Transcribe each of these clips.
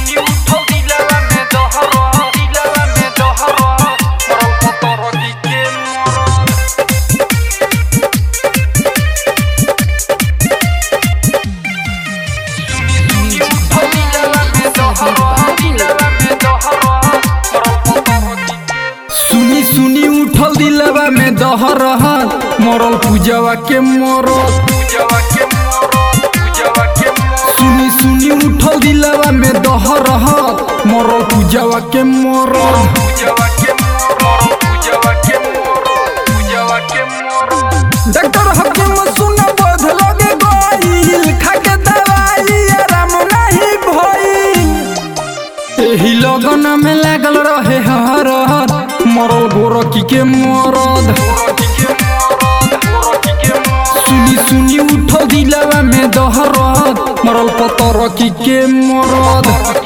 सुनी उठल दिलवा में दहरा दिलवा में दहरा मरल पतर की के मरल सुनी सुनी उठल दिलवा में दहर मरल पूजवा के मरल सुनी सुनी उठल दिलवा में दहर मरल पूजवा के मरल डॉक्टर हकीम सुन बोध लगे गइल खाके दवाई आराम नहीं भइल एही लगन में लागल रहे हर मरल गोरकी के मरद सुनी सुनी उठल दिलवा में दहरद मरल पतरकी के मरद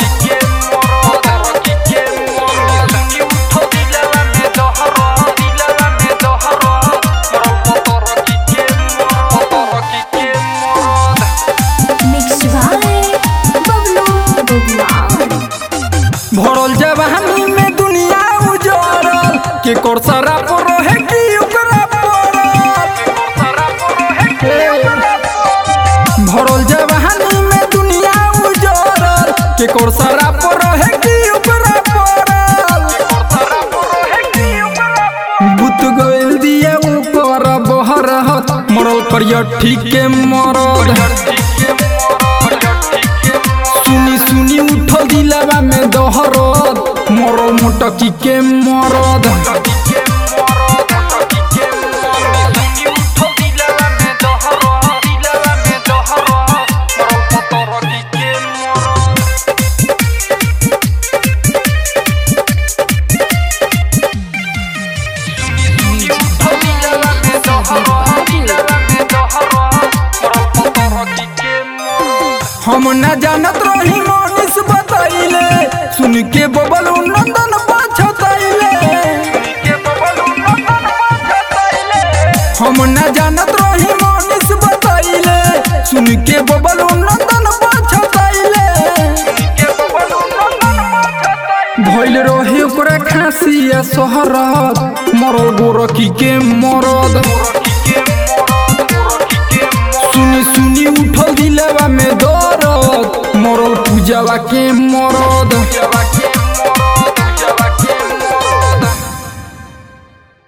Mixed by Bablu Bugwan. भरल जवानी में दुनिया उजड़ल के कोर सारा परो है कि ओकरा पड़ल भरल जवानी में दुनिया उजड़ल के कोर सारा परो है कि ओकरा पड़ल बुत गइल दिया ऊपर बहर मरल करिया ठीक के मरद सुनी सुनी उठल दिलवा में दहरद मरल मोटकी के मरद हम न जानत रही मनीष बतैले सुन के बबल नंदन पछतैले हम न जानत रही मनीष बतैले सुन के बबल नंदन पछतैले भइल रहे ओकरा खांसी आ सहरद मरल गोरकी के मरद